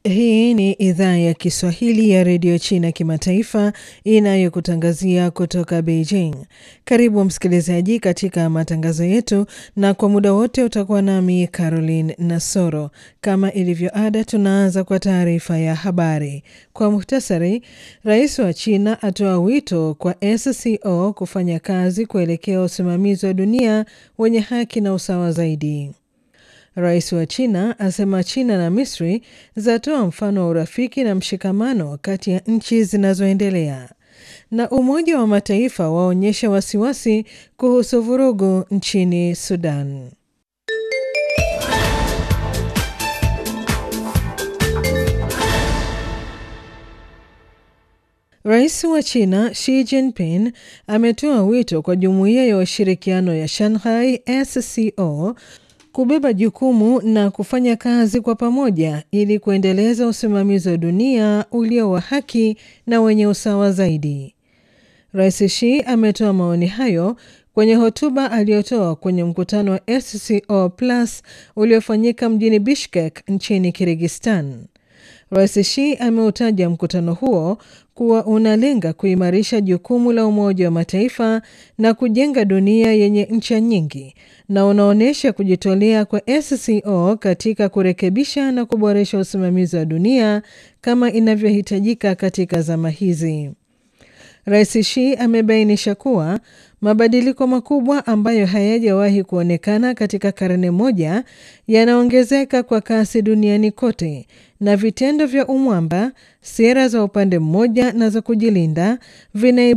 Hii ni idhaa ya Kiswahili ya redio China kimataifa inayokutangazia kutoka Beijing. Karibu msikilizaji katika matangazo yetu, na kwa muda wote utakuwa nami Caroline Nasoro. Kama ilivyo ada, tunaanza kwa taarifa ya habari kwa muhtasari. Rais wa China atoa wito kwa SCO kufanya kazi kuelekea usimamizi wa dunia wenye haki na usawa zaidi. Rais wa China asema China na Misri zatoa mfano wa urafiki na mshikamano kati ya nchi zinazoendelea. Na Umoja wa Mataifa waonyesha wasiwasi kuhusu vurugu nchini Sudan. Rais wa China Xi Jinping ametoa wito kwa Jumuiya ya Ushirikiano ya Shanghai SCO kubeba jukumu na kufanya kazi kwa pamoja ili kuendeleza usimamizi wa dunia ulio wa haki na wenye usawa zaidi. Rais Xi ametoa maoni hayo kwenye hotuba aliyotoa kwenye mkutano wa SCO Plus uliofanyika mjini Bishkek nchini Kirgistan. Rais Xi ameutaja mkutano huo kuwa unalenga kuimarisha jukumu la Umoja wa Mataifa na kujenga dunia yenye ncha nyingi na unaonyesha kujitolea kwa SCO katika kurekebisha na kuboresha usimamizi wa dunia kama inavyohitajika katika zama hizi. Rais Xi amebainisha kuwa mabadiliko makubwa ambayo hayajawahi kuonekana katika karne moja yanaongezeka kwa kasi duniani kote, na vitendo vya umwamba, sera za upande mmoja na za kujilinda vina